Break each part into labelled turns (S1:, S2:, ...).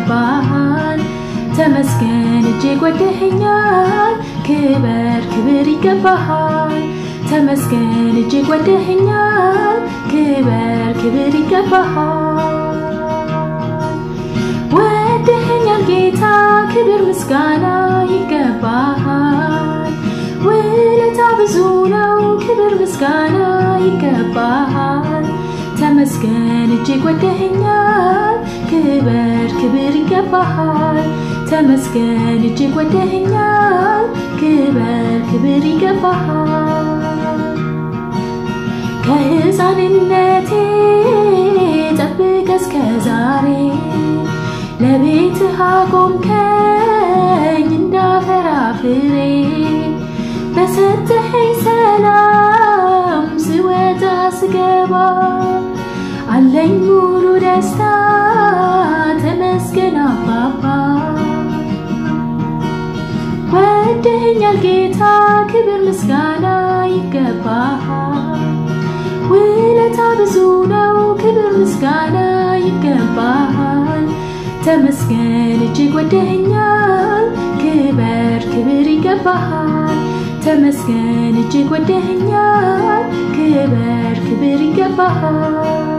S1: ይገባሃል። ተመስገን እጅግ ወደኸኛል። ክበር ክብር ይገባሃል። ተመስገን እጅግ ወደኸኛል። ክበር ክብር ይገባሃል። ወደኸኛል ጌታ ክብር ምስጋና ይገባሃል። ውለታ ብዙ ነው ክብር ምስጋና ይገባሃል። ተመስገን እጅግ ወደኸኛል። ክበር ክብር ይገባሃል። ተመስገን እጅግ ወደኸኛል። ክበር ክብር ይገባሃል። ከሕፃንነቴ ጠብቀ እስከ ዛሬ ለቤትህ አቆምከኝ እንዳፈራ ፍሬ በሰጠኸኝ ሰላም ስወጣ ስገባ አለኝ ሙሉ ደስታ ተመስገን አባባ ወደኸኛል ጌታ ክብር ምስጋና ይገባሃል። ውለታ ብዙ ነው ክብር ምስጋና ይገባሃል። ተመስገን እጅግ ወደኸኛል። ክበር ክብር ይገባሃል። ተመስገን እጅግ ወደኸኛል። ክበር ክብር ይገባሃል።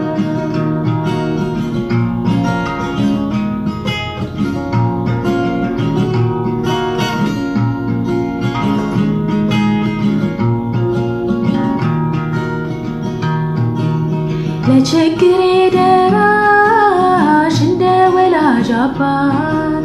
S1: ለችግሬ ደራሽ እንደ ወላጅ አባት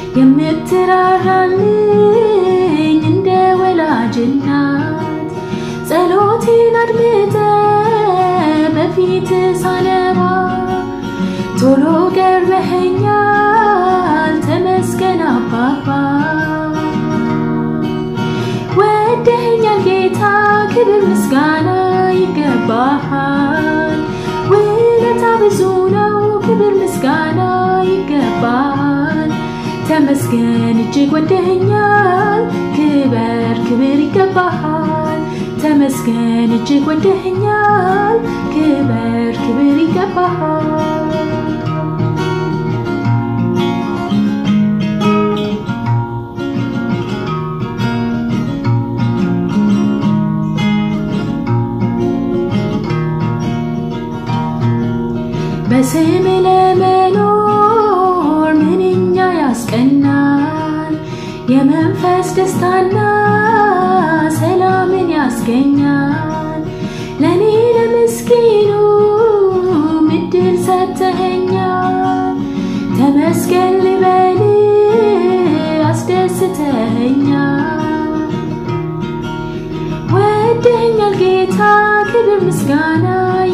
S1: የምትራራልኝ እንደ ወላጅ እናት ጸሎቴን አድምጠ በፊት ሳነባ ቶሎ ገርበኸኛል። ተመስገን አባባ ወደኸኛል ጌታ ክብር ምስጋና ይገባሃል። ውለታ ብዙ ነው ክብር ምስጋና ይገባሃል። ተመስገን እጅግ ወደኸኛል። ክበር ክብር ይገባሃል። ተመስገን እጅግ ወደኸኛል። ክበር ክብር ይገባሃል። በስም ለመኖር ምንኛ ያስቀናል። የመንፈስ ደስታና ሰላምን ያስገኛል። ለእኔ ለምስኪኑ ምድል ሰጥተኸኛል። ተመስገን ልበል አስደስተኸኛል። ወደኸኛል ጌታ ክብር ምስጋና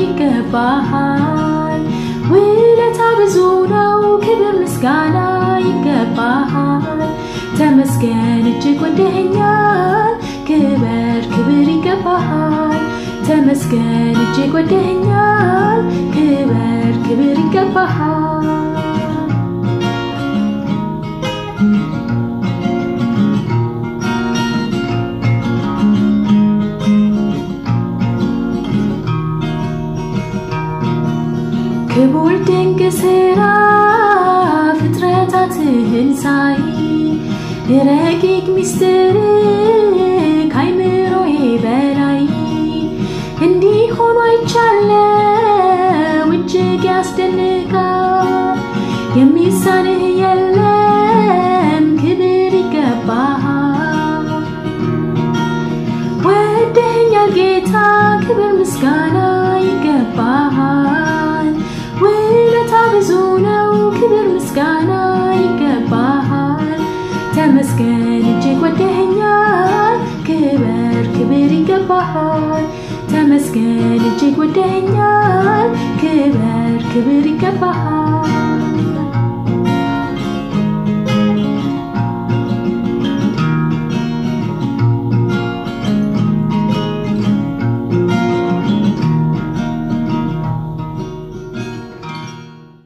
S1: ይገባሃል። ውለታ ብዙ ነው ክብር ምስጋና ይገባሃል። ተመስገን እጅግ ወደኸኛል። ክበር ክብር ይገባሃል። ተመስገን እጅግ ወደኸኛል። ክበር ክብር ይገባሃል። ክቡር ድንቅ ስራ ፍጥረታትህን ሳይ ረቂቅ ሚስጥር ካይምሮዬ በላይ እንዲህ ሆኖ አይቻለው እጅግ ያስደንቃል። የሚሳንህ የለም ክብር ይገባሃል። ወደኸኛል ጌታ ክብር ምስጋና ይገባሃል። ውለታ ብዙ ነው ክብር ምስጋና ይገባሃል። ተመስገን እጅግ ወደኸኛል። ክበር ክብር ይገባሃል። ተመስገን እጅግ ወደኸኛል። ክበር ክብር ይገባሃል።